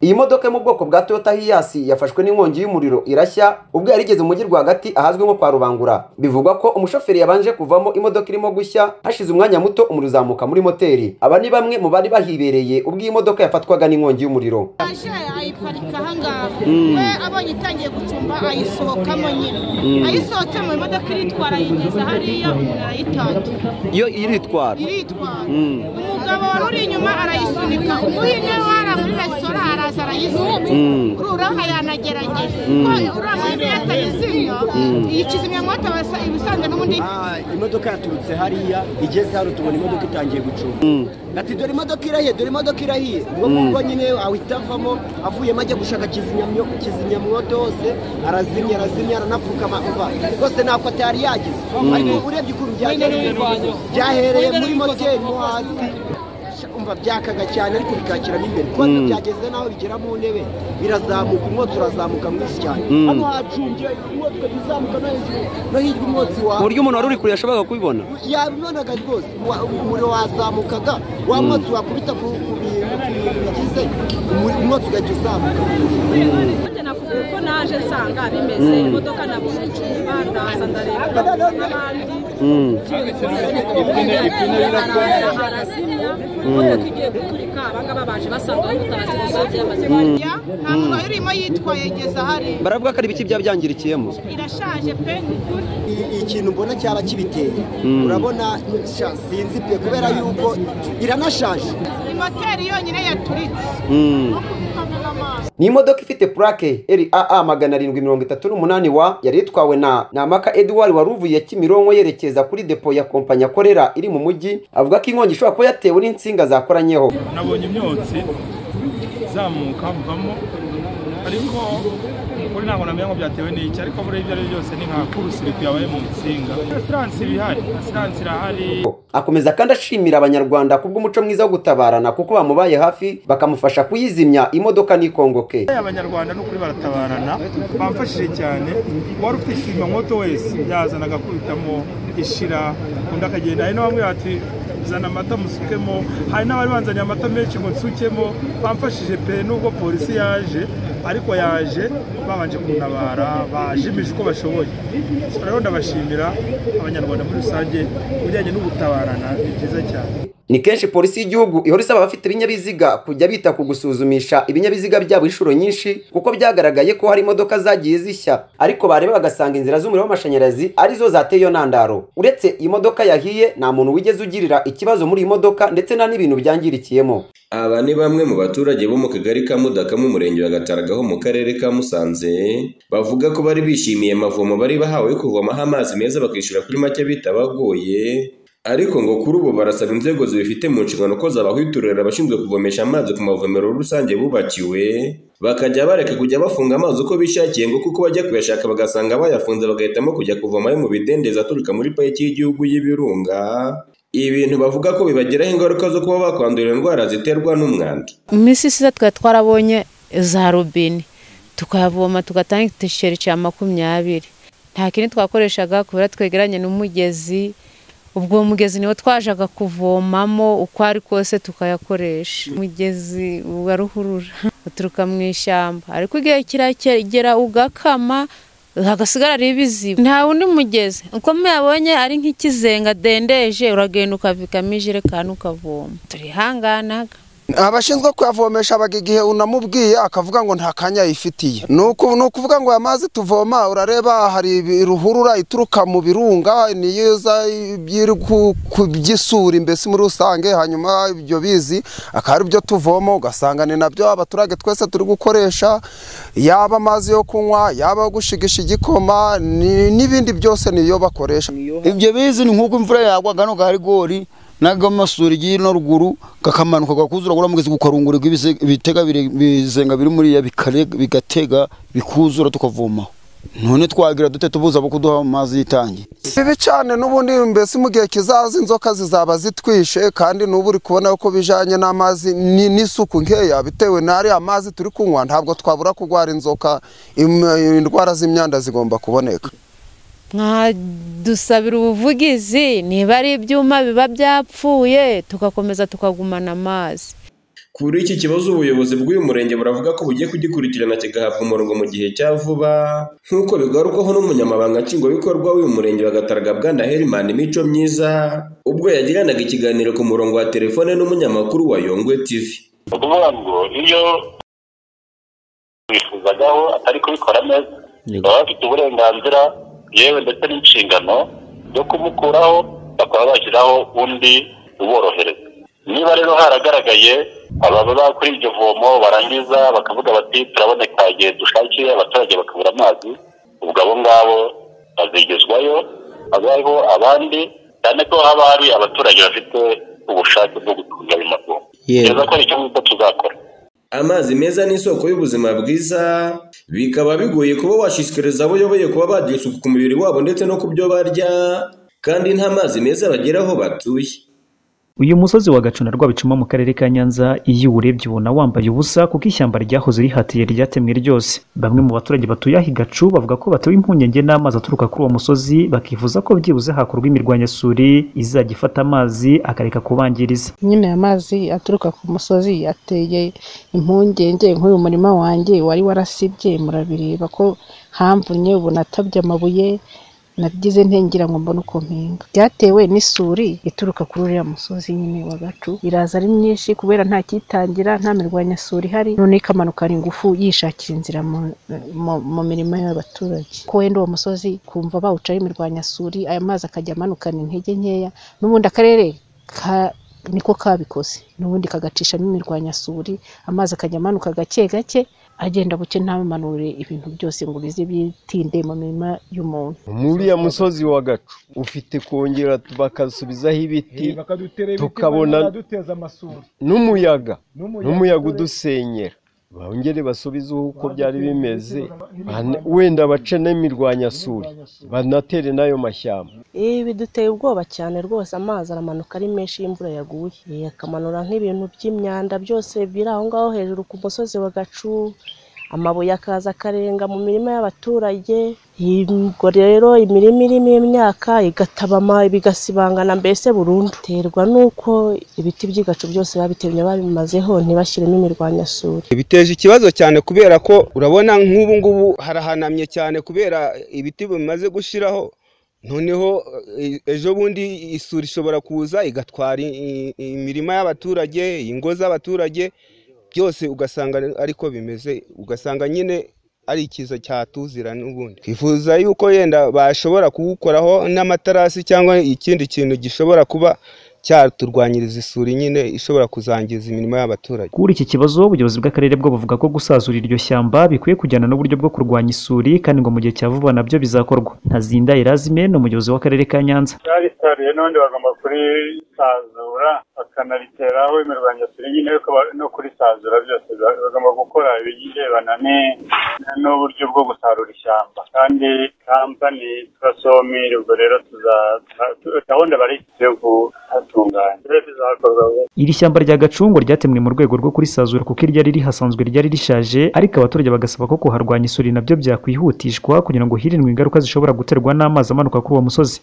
iyi modoka yo mu bwoko bwa toyota hiyasi yafashwe n'inkongi y'umuriro irashya ubwo yari igeze umujyi rwagati ahazwi nko kwa rubangura bivugwa ko umushoferi yabanje kuvamo imodoka irimo gushya hashize umwanya muto umuriro uzamuka muri moteri aba ni bamwe mu bari bahibereye ubwo iyi modoka yafatwaga n'inkongi y'umuriro aje ayiparika ahangaha we abonye itangiye gucumba ayisohokamo nyine ayisohotsemo imodoka iritwara ayigeza hariya umuntu arayitangira yo iritwara iritwara umugabo wari uri inyuma arayisunika umuhinde wari muri resitora araza arayisunika ururaho yanagerageje uriya muhinde yatayizimya iyi kizimyamwoto basa ibisanzwe n'ubundi Ah, imodoka yaturutse hariya igeze hano tubona imodoka itangiye gucunga ati dore imodoka irahiye dore imodoka irahiye ubwo nguko nyine ahita avamo avuyemo ajya gushaka kizimyamyo- kizimyamwoto hose arazimya arazimya aranapfukama uva rwose ntabwo atari yagize ariko urebye ukuntu byahereye byahereye muri moteri mo hasi umva byakaga cyane ariko bikakiramo imbere kuko byageze n'aho bigera mu ntebe birazamuka umwotsi urazamuka mwinshi cyane hano hacumbye umwotsi ukajya uzamuka no hejuru no hirya umwotsi wawe ku buryo umuntu wari uri kure yashoboraga kubibona yabibonaga rwose wa- umuriro wazamukaga wa mwotsi wakubita ku ku bintu ku bintu bigize umuri- umwotsi ugahita uzamuka Burya nakubwira uko naje nsanga bimeze imodoka nabonye icupa ndaza ndareba n'abandi ipine iraza arazimya imodoka igiye guturika abangaba baje basanga mutazi gusanze yamaze ya nta muntu wari urimo yitwaye ageza hariya baravuga ko ari ibiki byabyangirikiyemo irashaje pe ni ukuri I- ikintu mbona cyaba kibiteye urabona sha, sinzi pe kubera yuko iranashaje ni moteri yonyine yaturitse no kuzitamena amaso ni imodoka ifite purake raa magana arindwi mirongo itatu n'umunani wa yari itwawe na namaka eduwari wari uvuye kimironko yerekeza kuri depo ya kompanyi akorera iri mu mujyi avuga ko inkongi ishobora kuba yatewe n'insinga zakoranyeho nabonye imyotsi izamuka mvamo ariko kuri ntabwo namenya ngo byatewe n'iki ariko buriya ibyo ari byo byose ni nka kurusiriku yabaye mu nsinga asiranse ibihari asiranse irahari akomeza kandi ashimira abanyarwanda kubw'umuco mwiza wo gutabarana kuko bamubaye hafi bakamufasha kuyizimya imodoka ntikongoke abanyarwanda n'ukuri baratabarana bamfashije cyane uwari ufite ishyirwamoto wese yazanaga akubitamo ishira undi akagenda hari n'abamwe bati zana amata musukemo hari n'abari banzaniye amata menshi ngo nsukemo bamfashije pe nubwo polisi yaje ariko yaje babanje kuntabara bajimije uko bashoboye So rero ndabashimira abanyarwanda muri rusange ku bijyanye n'ugutabarana ni byiza cyane ni kenshi polisi y'igihugu ihora isaba abafite ibinyabiziga kujya bita ku gusuzumisha ibinyabiziga byabo inshuro nyinshi kuko byagaragaye ko hari imodoka zagiye zishya ariko bareba bagasanga inzira z'umuriro w'amashanyarazi arizo zateye iyo ntandaro uretse iyi modoka yahiye nta muntu wigeze ugirira ikibazo muri iyi modoka ndetse nta n'ibintu byangirikiyemo Aba ni bamwe mu baturage bo mu kagari ka Mudaka mu murenge wa Gataragaho mu karere ka Musanze bavuga ko bari bishimiye amavomo bari bahawe yo kuvomaho amazi meza bakishyura kuri make bitabagoye ariko ngo kuri ubu barasaba inzego zibifite mu nshingano ko zabahiturira abashinzwe kuvomesha amazi ku mavomero rusange bubakiwe bakajya bareka kujya bafunga amazi uko bishakiye ngo kuko bajya kuyashaka bagasanga bayafunze bagahitamo kujya kuvomayo mu bidendezi aturuka muri pariki y'igihugu y'ibirunga ibintu bavuga ko bibagiraho ingaruka zo kuba bakwandura indwara ziterwa n'umwanda iminsi isize twari twarabonye za robine tukayavoma tugatanga igisheri cya makumyabiri nta kindi twakoreshaga kubera twegeranye n'umugezi ubwo uwo mugezi niwo twajaga kuvomamo uko ari kose tukayakoresha umugezi wa ruhurura uturuka mu ishyamba ariko igihe kirakegera ugakama hagasigara ari ibiziba nta wundi mugezi uko muyabonye ari nk'ikizenga dendeje uragenda ukavikamo ijerekani ukavoma turihanganaga abashinzwe kuyavomesha abaga igihe unamubwiye akavuga ngo nta kanya yifitiye ni uku- ni ukuvuga ngo aya mazi tuvoma urareba hari ibi- ruhurura ituruka mu birunga niyo iza iri ku- ku by'isuri mbese muri rusange hanyuma ibyo bizi akaba ari byo tuvoma ugasanga ni nabyo abaturage twese turi gukoresha yaba amazi yo kunywa yaba ayo gushigisha igikoma ni- n'ibindi byose niyo bakoresha ibyo bizi ni nk'uko imvura yagwa hano ka rigori n'agamasuri amasuri no ruguru kakamanuka kakuzura kuri mugezi kukarungurirwa ibise- ibitega bire- ibizenga biri muriya bikare- bigatega bikuzura tukavomaho none twagira dute tubuza abo kuduha amazi y'itangi bibi cyane n'ubundi mbese mu gihe kizaza inzoka zizaba zitwishe kandi n'ubu uri kubona ko bijyanye n'amazi ni- n'isuku nkeya bitewe n'ariya mazi turi kunywa ntabwo twabura kurwara inzoka im- indwara z'imyanda zigomba kuboneka mwadusabira ubuvugizi niba ari ibyuma biba byapfuye tugakomeza tukagumana amazi Kuri iki kibazo ubuyobozi bw'uyu murenge buravuga ko bugiye kugikurikirana kigahabwa umurongo mu gihe cya vuba nk'uko bigarukwaho n'umunyamabanga nshingwabikorwa w'uyu murenge wa Gatarga Bwana Herman Mico Myiza ubwo yagiranaga ikiganiro ku murongo wa telefone n'umunyamakuru wa Yongwe TV. ni ukuvuga ngo iyo bifuzagaho atari kubikora neza baba bafite uburenganzira yewe ndetse n'inshingano yo kumukuraho bakaba bashyiraho undi uborohereza niba rero haragaragaye ababa kuri iryo vomo barangiza bakavuga bati turaboneka igihe dushakiye abaturage bakabura amazi ubwo abo ngabo bazigezwayo habaho abandi cyane ko haba hari abaturage bafite ubushake bwo gutunga ayo mavomo neza ko ari icyo ngicyo tuzakora Amazi meza ni isoko y'ubuzima bwiza, bikaba bigoye kuba washishikariza abo uyoboye kuba bagira isuku ku mubiri wabo ndetse no ku byo barya, kandi nta mazi meza bagera aho batuye. uyu musozi wa gacuna rwabicuma mu karere ka nyanza iyo uwurebye ubona wambaye ubusa kuko ishyamba ryahoze rihatiye ryatemwe ryose bamwe mu baturage batuye aho igacu bavuga ko batewe impungenge n'amazi aturuka kuri uwo musozi bakifuza ko byibuze hakorwa imirwanyasuri izajya ifata amazi akareka kubangiriza nyine amazi aturuka ku musozi yateye impungenge nk'uyu murima wanjye wari warasibye murabireba ko hamvunye ubu natabye amabuye nagize ntengera ngo mbone uko mpinga byatewe n'isuri ituruka kuri uriya musozi nyine wa gacu iraza ari myinshi kubera nta cyitangira nta mirwanyasuri ihari none ikamanukana ingufu yishakira inzira mu, mu, mu mirimo y'abaturage ko wenda uwo musozi kumva bawucaho imirwanyasuri aya mazi akajya amanukana intege nkeya n'ubundi akarere ka niko kabikoze n'ubundi kagacishamo imirwanyasuri amazi akajya amanuka gake gake agenda buke ntabimanure ibintu byose ngo bize bitinde mu mirima y'umuntu muri ya musozi wa gacu ufite kongera bakasubizaho ibiti tukabona n'umuyaga n'umuyaga udusenyera bongere basubize uko byari bimeze wenda bace n'imirwanyasuri banatere n'ayo mashyamba ibi biduteye ubwoba cyane rwose amazi aramanuka ari menshi y'imvura yaguye akamanura nk'ibintu by'imyanda byose biri aho ngaho hejuru ku musozi wa gacu amabuye akaza akarenga mu mirima y'abaturage ubwo rero imirima irimo imyaka igatabama bigasibangana mbese burundu biterwa n'uko ibiti by'igacu byose babitemye babimazeho ntibashyiremo imirwanyasuri biteje ikibazo cyane kubera ko urabona nk'ubu ngubu harahanamye cyane kubera ibiti bimaze gushyiraho noneho ejo bundi isuri ishobora kuza igatwara imirima y'abaturage ingo z'abaturage byose ugasanga ariko bimeze ugasanga nyine ari ikiza cyatuzira n'ubundi twifuza yuko yenda bashobora kuwukoraho n'amatarasi cyangwa ikindi kintu gishobora kuba cyaturwanyiriza isuri nyine ishobora kuzangiza imirimo y'abaturage kuri iki kibazo ubuyobozi bw'akarere bwo buvuga ko gusazura iryo shyamba bikwiye kujyana n'uburyo bwo kurwanya isuri kandi ngo mu gihe cya vuba nabyo bizakorwa ntazinda irazime ni umuyobozi w'akarere ka nyanza ryaritaruye n'ubundi bagomba kurisazura bakanaritereraho imirwanyasuri nyine no kurisazura byose bagomba gukora ibigendana n'uburyo bwo gusarura ishyamba kandi kampani turasomi ubwo rero gahunda bari yo iri shyamba rya gacungo ryatemwe mu rwego rwo kurisazura kuko iryo riri hasanzwe ryari rishaje ariko abaturage bagasaba ko kuharwanya isuri nabyo byakwihutishwa kugira ngo hirindwe ingaruka zishobora guterwa n'amazi amanuka kuri uwo musozi